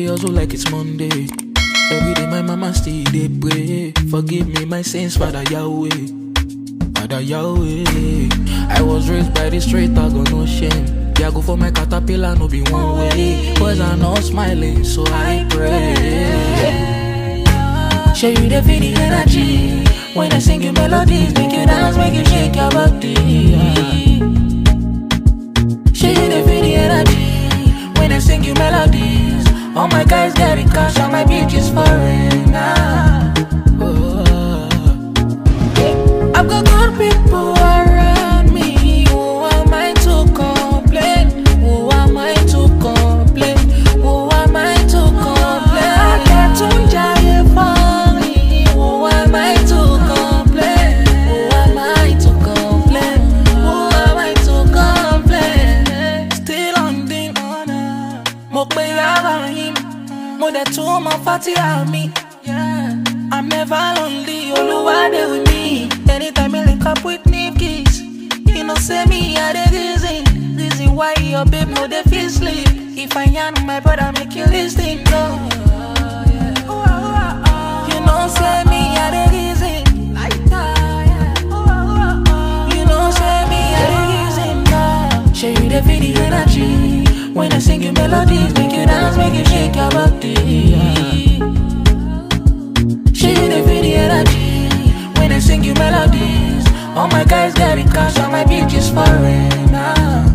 dey hustle like it's Monday. Every day my mama still dey pray. Forgive me my sins, Father Yahweh. Father Yahweh. I was raised by the straight, I got no shame. Yeah, go for my caterpillar, no be one way. Boys are not smiling, so I pray. Show you the feel the energy. When I sing you melodies, make you dance, make you shake your body. Show you the feel the energy. When I sing you melodies, all my guys getting cash, all my bitches foreign. Ah. Oh. I've got good people around me. Who am I to complain? Who am I to complain? Who am I to complain? I get to giant funny. Who am I to complain? Who am I to complain? Who am I to complain? Still on the honor. Mo pe ara yín, mo dẹ̀ tún mọ fati àmì. Yeah. I'm never lonely, Oluwa dey with me. Anytime I link up with Nikki's, you know say me I dey reason, reason why your babe no dey feel sleep. If I yarn my brother, make you listen, no. You know say me I dey reason, like that, yeah. You know say me I dey reason, no. Show you the feel the energy when I sing you melodies, make you dance, make you shake your body. She the feel the energy when I sing you melodies. All my guys getting cash, all my bitches foreign. Ah.